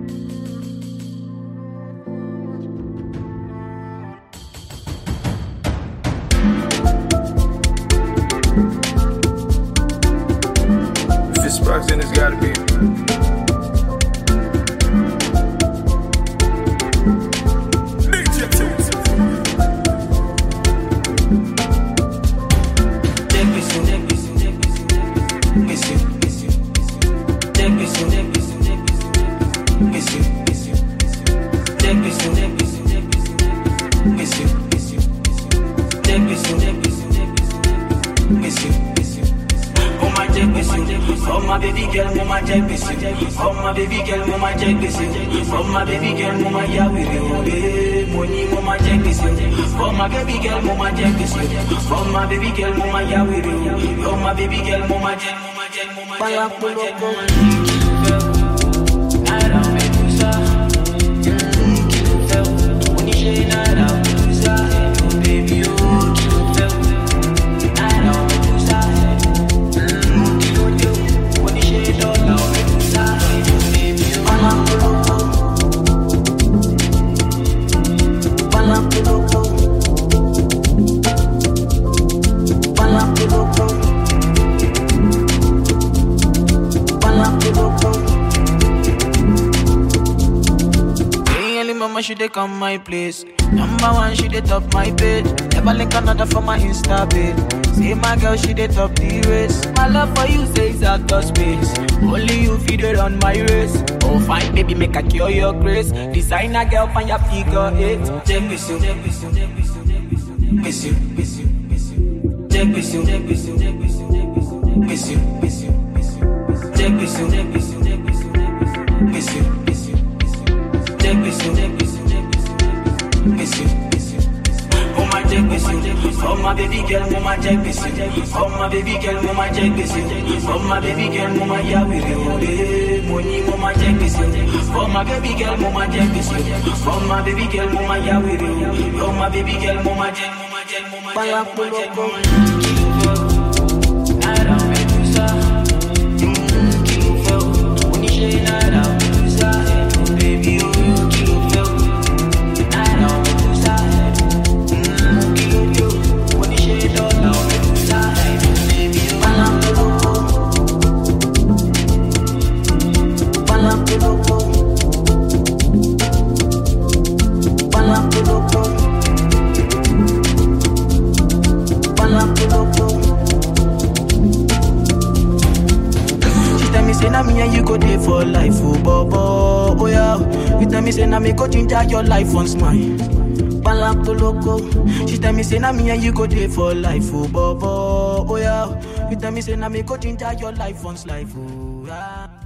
If it's Sparks, then it's gotta be. Oh my baby girl, mama jẹ gbèsè. Oh my baby girl, mama jẹ gbèsè. Oh my baby girl, mama ya wèrè òwe. Mo ní mo ma jẹ gbèsè. Oh my baby girl, mama jẹ gbèsè. Oh my baby girl, mama ya wèrè òwe. Oh my baby girl, mama jẹ, mama jẹ, mama jẹ, mama jẹ, mama jẹ. Náírà Medusa. Kí ló fẹ́ o? Oníṣẹ́ náírà Medusa. Oh baby o, kí ló fẹ́ o? Náírà Medusa. Kí ló dé o? Oníṣẹ́ dọ́là Medusa. Oh baby o. Hey, early mama, she dey come my place. Number one, she dey top my page. Never link another for my Insta page. See my girl, she dey top the race. My love for you says out of space. Only you feed it on my race. Oh, fine, baby, make I cure your grace. Designer girl, find your figure eight. Check this you, check this you, check this you, check this you, miss you, miss you, miss you. Check this you, check this you, check this you, check this you, miss you, miss you, miss you. Check this you, check this you, check this you, check this you, miss you, miss you, miss you. Check this you, check this you, check this you, miss you, miss you. Oh my check this you, oh my baby girl, mama check this you, oh my baby girl, mama check this you, oh my baby girl, mama ya wiri ode, money mama check this you, oh my baby girl, mama check this you, oh my baby girl, mama ya wiri ode, oh my baby girl, mama check, mama check, mama check, mama check, mama check. Naira Medusa, mm, kí ló fẹ́ o? Oníṣẹ́ Naira Medusa, oh baby oh, kí ló fẹ́ o? Naira Medusa, mm, kí ló dé o? Oníṣẹ́ dọ́là Medusa, oh baby oh. She tell me say na me and you go dey for life, oh bobo, oh yeah. You tell me say na me go ginger your life once mine. Balantoloko. She tell me say na me and you go dey for life, oh bobo, oh yeah. You tell me say na me go ginger your life once life, oh yeah.